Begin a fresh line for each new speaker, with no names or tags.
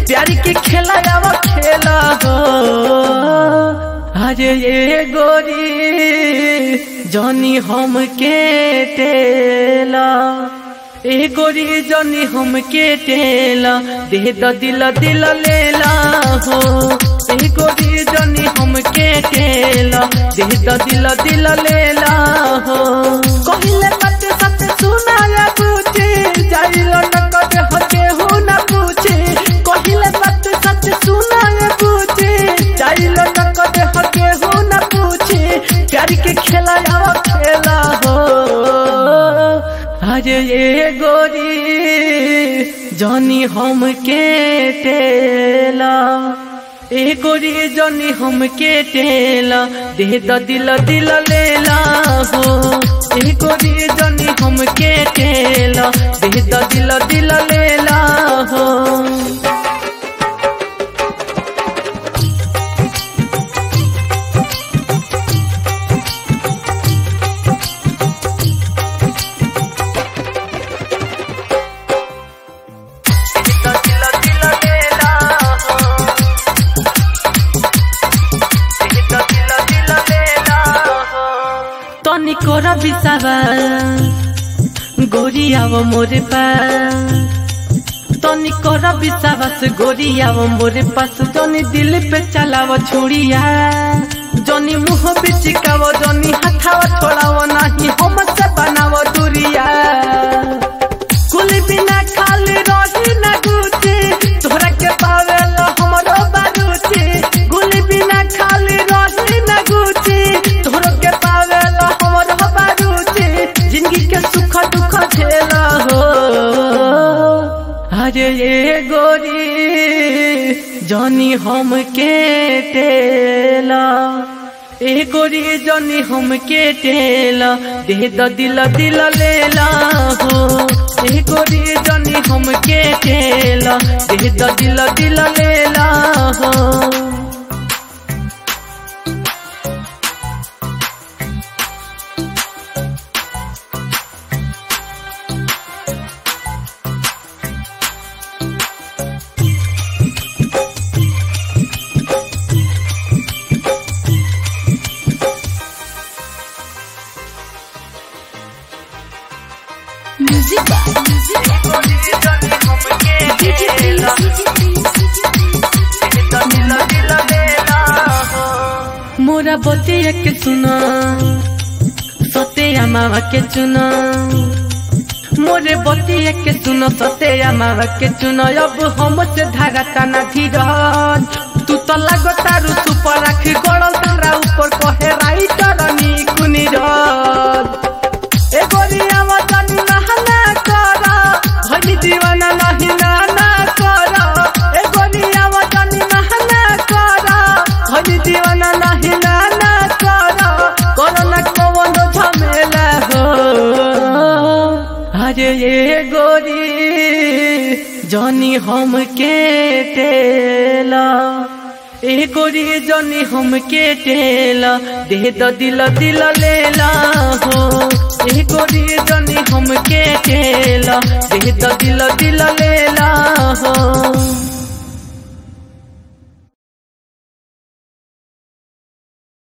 प्यार के खेला अब खेला हो अरे ये गोरी जनी हम के टेला ए गोरी जनी हम के टेला दे द दिल दिल लेला हो ए गोरी जनी हम के टेला दे द दिल दिल लेला हो कहिले कत सत सुनाया पूछे जाइलो न कत हके हो न पूछे कहिले कत सत सुनाया पूछे जाइलो न कत हके हो न पूछे प्यार के खेला अब खेला हो अरे ये गोरी जनी हम के टेला ए गोरी जनी हम के टेला दे द दिल दिल लेला हो ए गोरी जनी हम के टेला दे द दिल दिल लेला हो तनी कोरा बिसावा गोरी आव मोरे पास तनी कोरा बिसावास गोरी आव मोरे पास जनी दिल पे चलाव छुड़िया जनी मुंह पे चिकाव जनी हाथाव छोड़ाव नाही हम से बनाव दूरिया कुल बिना खाली रही ना गुचे तोहरा के पावेला हमरो बारूचे कुल बिना खाली रही ना गुचे तोहरा के पावेला हमरो बारूचे जिंदगी के सुख दुख झेला हो अरे ये गोरी जनी हम के टेला ए गोरी जनी हम के टेला दे द दिल दिल लेला हो ए गोरी जनी हम के टेला दे द दिल दिल लेला हो
Music by Music DJ please
मोरा बतिया के सुना सत्या मावा के चुना मोरे बतिया के सुनो सत्या मावा के चुना अब हम से धागा ताना धीरज तू तो लगो तारू सुपर राख गड़ल तारा ऊपर कहे राइटर नी कुनी रज ए गोरिया वतन नहना कर भनी दीवाना नहीं नाना कर ए गोरिया वतन नहना कर भनी दीवाना नहीं नाना कर कोरोना कौन झमेला हो अरे ये गोरी जनी हम के टेला ए गोरी जनी हम के टेला दे द दिल दिल लेला हो ए गोरी जनी हम के टेला दे द दिल दिल